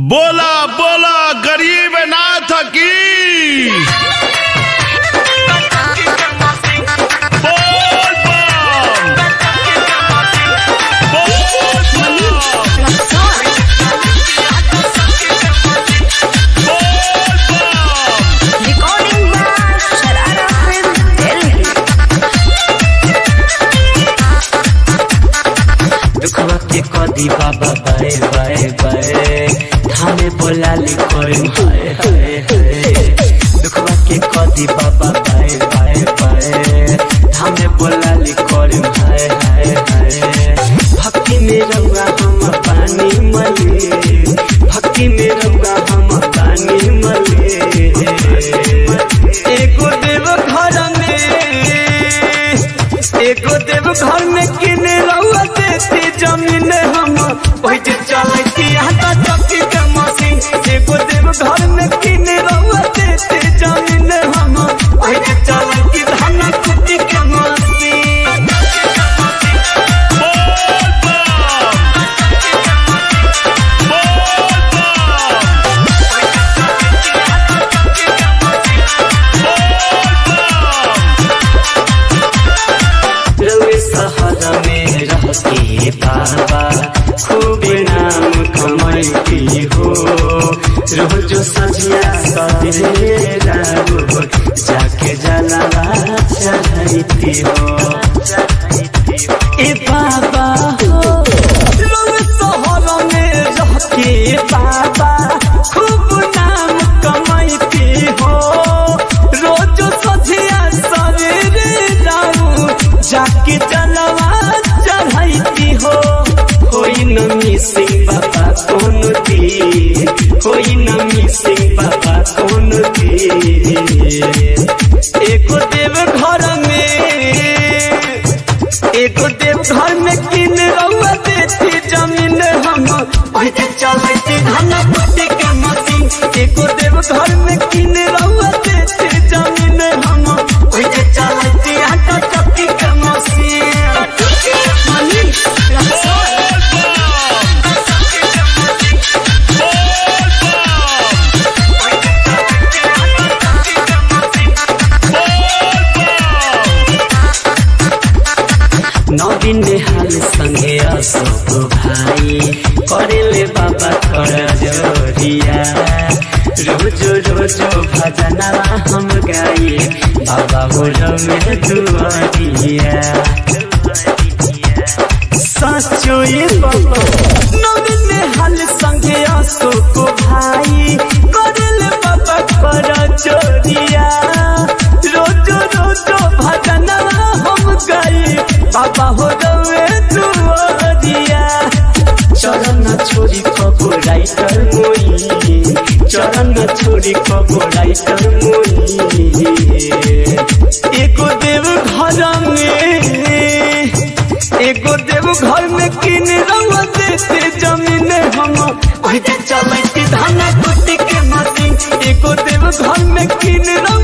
बोला बोला गरीब नाथ की बोल बम बोल बम बोल बम Recording by Sharara Film Delhi. दुखवा के कदी बाबा बाए बाए बाए थाने बोला लिखोए हाय हाय हाय दुखवा के कदी बाबा बाए बाए बाए थाने बोला लिखोए हाय हाय हाय भक्ति में रहुआ हम पानी मले भक्ति में रहुआ हम पानी मले एगो देव घर में एगो देव घर में किने रहुआ देती जमीन हम ओहि जे चलती हाथा चक्की के मशीन एगो देव घर में किने रहुआ देती जमीन हम ओहि जे चलती धान कुटी के मशीन बोल बम बोल बम रउए शहर में रहती बाबा खूब नाम कमाई हो रोज सजिया सवेरा हो जाके जलावा चढ़ती हो ए बाबा हो रउए शहर में रहती बाबा खूब नाम कमाई हो रोज सजिया सवेरे जाऊं जाके जलवा चढ़ाई हो होई न मिसिंग बाबा कौन दी होई न मिसिंग बाबा कौन दी एको देव घर में एको देव घर में किन रउआ देती जमीन हम ओहिजे चलती धन पट्टी के मशीन एको देव घर में किन रउआ देती जमीन हम ओहिजे चलती आटा चक्की के मशीन नवीन हाल संगे अशोक भाई करेले बाबा कर जोरिया रोज रोज भजनवा हम गाए बाबा हो में दुआरिया सचो ये बाबा नवीन हाल संगे अशोक भाई करेले बाबा कर जोरिया रोज रोज भजनवा हम गाए बाबा हो गए दुआरिया चरण छोरी कबो राइटर मोई चरण छोरी कबो राइटर मोई एको देव घर में एगो देव घर में किन रंग देते जमीन हम ओहि जे चलती धान कुटी के मशीन एगो देव घर में किन रंग